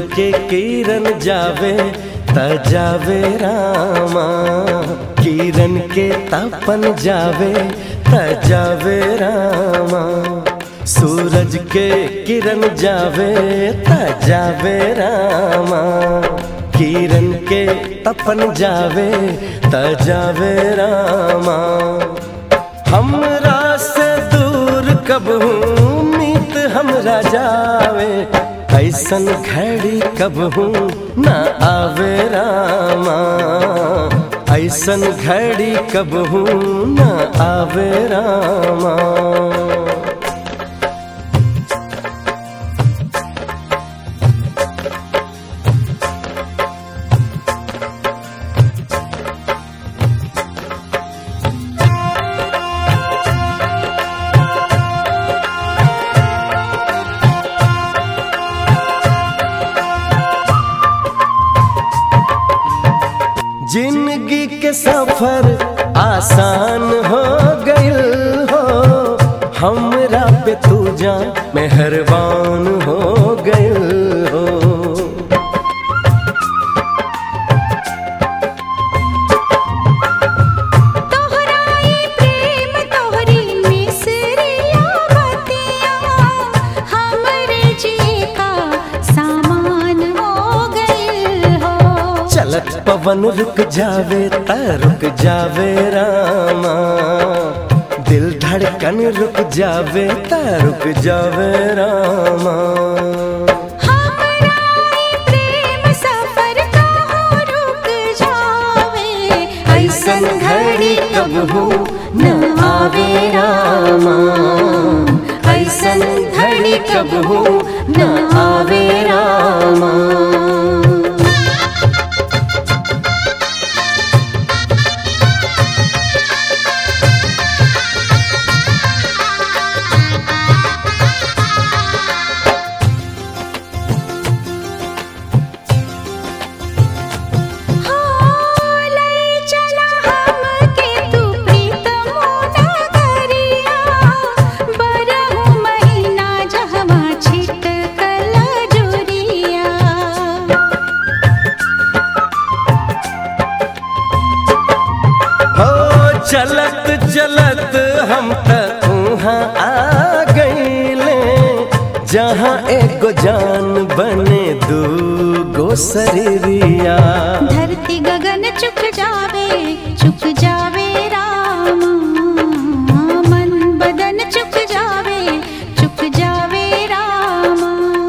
के किरण जावे त जावे रामा किरण के तपन जावे त जावे रामा सूरज के किरण जावे त जावे रामा किरण के तपन जावे त जावे रामा हमरा से दूर कब हूँ मीत हमरा जावे ऐसन घड़ी कब हूँ न आवे रामा ऐसन घड़ी कब हूँ न आवे रामा जिंदगी के सफर आसान हो गइल हो हमरा पे तू जा मेहरबान हो गइल हो तोहराई प्रेम तोहरी मिसरिया बतिया हमरे जी का सामान हो गइल हो चलत पवन रुक जावे त रुक जावे रामा दिल धड़कन रुक जावे त रुक जावे रामा हमराई प्रेम सफर का हो रुक जावे ऐसन घड़ी कब हो न आवे रामा ऐसन घड़ी कब हो न आवे रामा हो लई चला हमके तू प्रीतम नगरिया बरहु महीना जहवा छिटकल जुरिया हो चलत चलत हम त उहाँ आ गईले जहाँ एगो जान बने दू गो शरीरिया धरती गगन चुक जावे चुक जावे राम मन बदन चुक जावे चुक जावे राम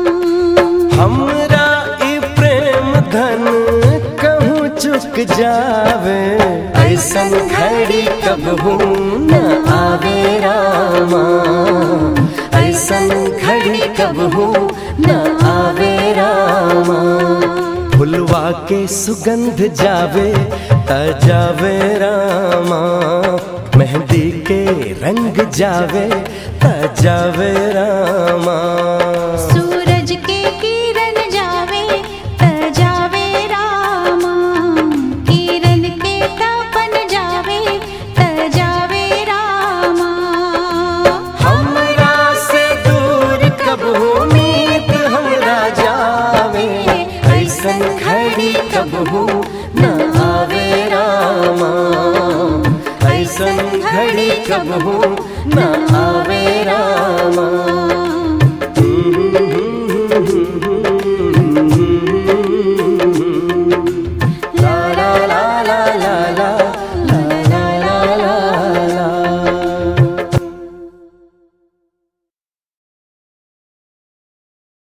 हमरा ई प्रेम धन कहूँ चुक जावे ऐसन घड़ी कब हूँ न आवे रामा ऐसन घड़ी कब हूँ न आवे रामा फुलवा के सुगंध जावे त जावे रामा मेहंदी के रंग जावे त जावे रामा सूरज के किरण जावे त जावे राम किरण के तपन जावे त जावे राम हमरा से दूर कब उम्मीद हमरा जावे ऐसन घड़ी कब हो न आवे रामा ऐसन घड़ी कब हो न आवे